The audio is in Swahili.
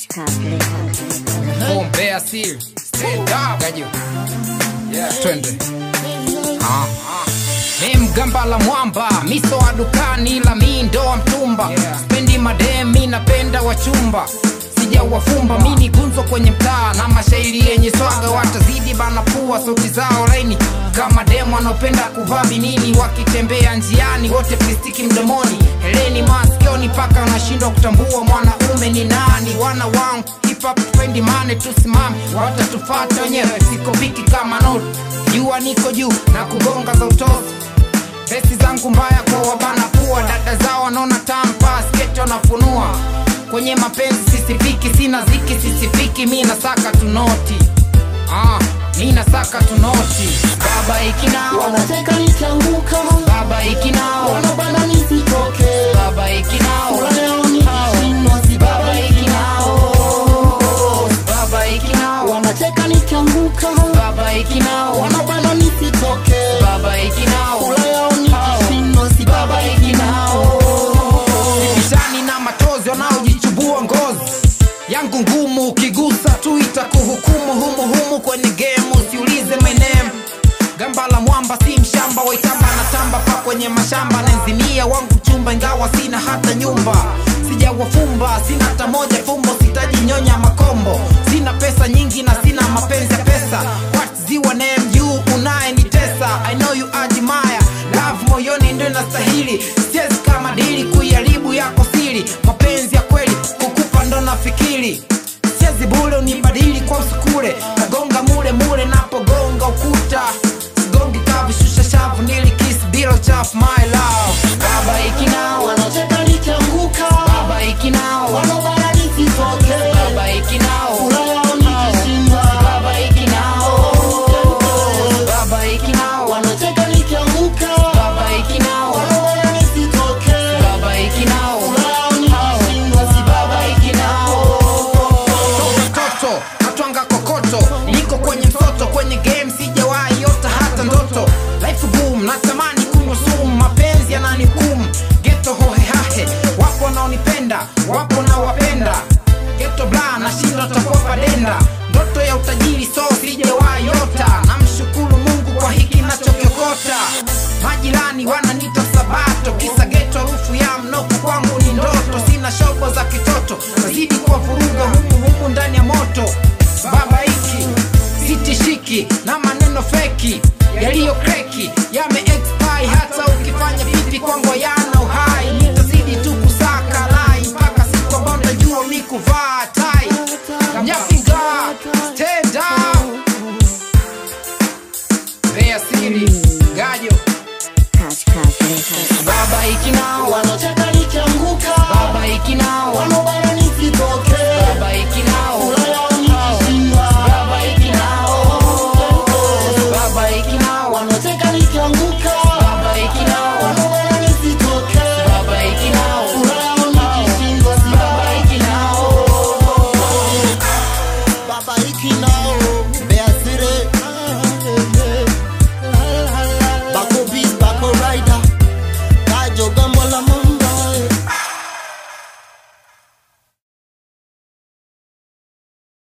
Boom, Bear Seal. Stand up. Gajo. Yeah. Twende. Ah. Mi mgamba la mwamba, miso wa dukani la mi ndo wa mtumba. Spendi madem, mi napenda wachumba. Sija wafumba, mi ni gunzo kwenye mtaa na mashairi yenye swaga, watazidi bana pua, sauti zao laini kama demu wanaopenda kuvaa vinini, wakitembea njiani wote plastiki mdomoni, heleni masikioni, mpaka wanashindwa kutambua mwanaume ni nani. Wana wangu hip hop spendi mane, tusimame watatufata wenyewe, siko viki kama noti, jua niko juu na kugonga za utosi Vesi zangu mbaya kwa wabana pua, dada zao wanaona tampa, sketi wanafunua. Kwenye mapenzi sisifiki, sina ziki sisifiki, mi nasaka tunoti. Ah, mi nasaka tunoti. Baba ikinao, wanateka nikianguka baba ikinao, wanabana nisitoke baba ikinao, leo nikishindwa si baba baba ikinao, baba ikinao, wanateka nikianguka baba ikinao, wanabana nisitoke baba ikinao. leo nikishindwa si baba Vishani na matozi wanaojichubua ngozi yangu ngumu, ukigusa tu itakuhukumu humu humu kwenye game, usiulize my name. Gamba la mwamba si mshamba, waitamba na tamba pa kwenye mashamba, naizimia wangu chumba, ingawa sina hata nyumba. Sijawafumba, sina hata moja fumbo, sitajinyonya makombo. Sina pesa nyingi na sina mapenzi ya pesa. What ziwa name you unayenitesa, I know you admire love moyoni ndio inastahili, siwezi kama dili kuiharibu yako siri. Mapenzi ya kweli kukupa ndo nafikiri, siwezi bure unibadili kwa usukule, nagonga mule mule napogonga ukuta, sigongi kavu, shusha shavu, nili kiss bila uchafu, my love. Baba ikinao, wanateka nikianguka baba ikinao, wanabana nisitoke baba ikinao, leo nikishindwa baba ikinao, baba ikinao, wanateka nikianguka baba ikinao, wanabana nisitoke baba ikinao. leo nikishindwa si baba toto natwanga kokoto niko kwenye msoto kwenye game sijawahi yota hata ndoto life boom natamani kunywa sumu mapenzi yananihukumu geto hohehahe wapo wanaonipenda wapo na wapenda geto bla nashinda takopa denda ndoto ya utajiri so sijawahi yota namshukuru mungu kwa hiki nachokiokota majirani wananita sabato kisa geto harufu ya mnoko kwangu ni ndoto sina shobo za kitoto nazidi kwa vuruga humu humu ndani ya moto baba hiki sitishiki na maneno feki yaliyo kreki yame expire hata ukifanya vipi kwangu yana uhai nitazidi tu kusaka lai mpaka siku ambayo nitajua mi kuvaa tai Nyafinga, stand up Bea Siri, Gajo, Baba Ikinao, wanateka